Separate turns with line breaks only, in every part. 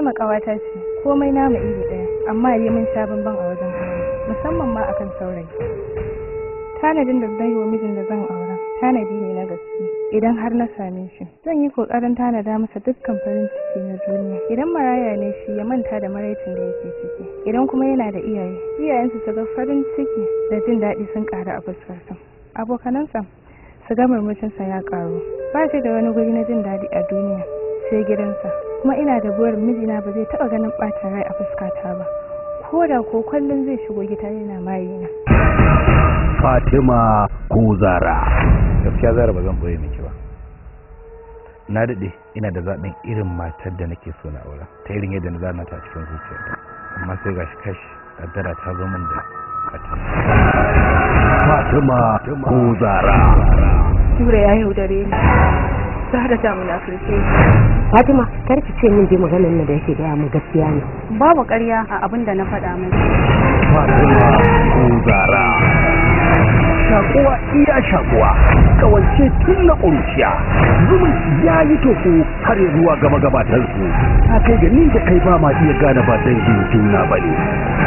Fatima ƙawata ce komai namu iri ɗaya amma yi min sha bamban a wajen aure musamman ma akan saurayi. Tanadin da zan yi wa mijin da zan aura tanadi ne na gaske idan har na same shi zan yi kokarin tanada masa dukkan farin ciki na duniya idan maraya ne shi ya manta da maraicin da yake ciki idan kuma yana da iyaye iyayensu su ga farin ciki da jin daɗi sun ƙaru a fuskarsa abokanansa su ga murmushinsa ya ƙaru ba shi da wani guri na jin daɗi a duniya sai gidansa kuma ina da burin mijina ba zai taɓa ganin ɓacin rai a fuskata ba ko da ko kullum zai shigo gida yana mayina
Fatima ko Zara.
gaskiya zara ba zan boye miki ba na daɗe ina da zaɓin irin matar da nake so na aura ta irin yadda na zana ta cikin zuciyarta amma sai gashi kash kaddara ta zo min da katin
Fatima ko Zara.
Nura ya yaudare ni Zahra ta munafurce
Fatima kar ki ce min je maganar nan da yake gaya mu gaskiya ne.
babu ƙarya a abin da na faɗa mai
Fatima ko Zara. Shakuwa iya shakuwa, kawance tun na ƙuruciya, zumunci ya yi toko har ya zuwa gaba gabatarsu. Ta kai ga ni da kai ba ma iya gane ba dangin juna ba ne.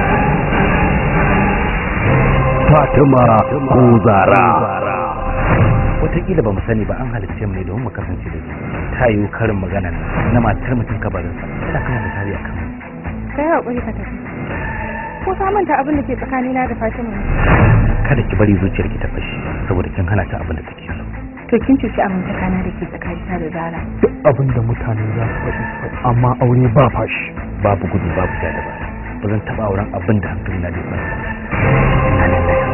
Fatima ko Zara.
wataƙila ba mu sani ba an halicce mu ne domin mu kasance da su ta yiwu karin magana na matar mutum kabarinsa tana kama misali a kan
kai haƙuri ka tafi ko ka manta abin da ke tsakanina da Fatima ne
kada ki bari zuciyarki ta fashi saboda kin hana ta abin da take so
to kin cuci amintakana da ke tsakanina da Zara
duk abin da mutane za su faɗi amma aure ba fashi
babu gudu babu ja da baya ba zan taɓa auren abin da hankali na bai kwanta Inna lillahi wa inna ilaihi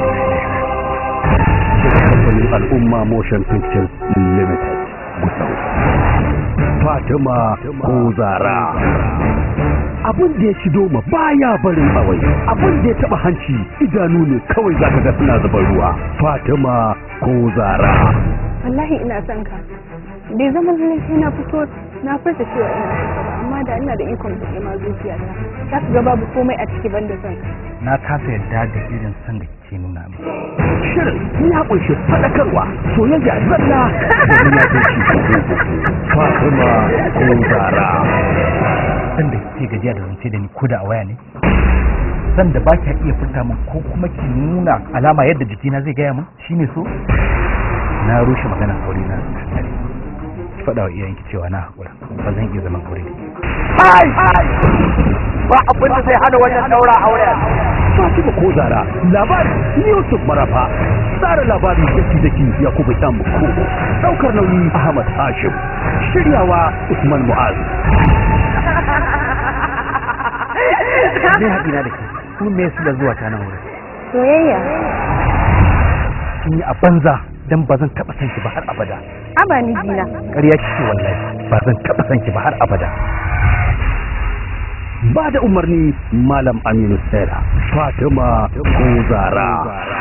kamfanin al'umma motion pictures limited gusau fatima ko zara abin da ya ci doma baya barin awai abin da ya taba hanci idanu ne kawai zaka ga suna zuba ruwa fatima ko zara
wallahi ina son ka bai zama lallai sai na fito na furta cewa ina son ka ba amma da ina da ikon buɗe ma zuciyata za ka ga babu komai a ciki banda son ka
na kasa yarda da irin san da kike nuna min
shirin ya kunshi faɗakarwa soyayya zalla da munafunci fatima ko zara
san da kike gajiya da zance da ni ko da a waya ne san da ba ki iya furta min ko kuma ki nuna alama yadda jikina zai gaya min shine so na rushe maganar aure na tare ki faɗa wa iyayenki cewa na haƙura ba zan iya zaman aure da ke
ba abin da zai hana wannan daura aure Fatima ko Zara labari Yusuf Marafa tsara labari daki daki Yakubu Yan Kogo daukar nauyi Ahmad Hashim shiryawa Usman Mu'az
zai haɗi na da ke kuma me su da zuwa ta nan wurin
soyayya
kin yi a banza dan ba zan taɓa son ki ba har abada
aba ni jina
ƙarya kike wallahi ba zan taɓa son ki ba har abada
ba da umarni Malam Aminu Sera Fatima ko Zara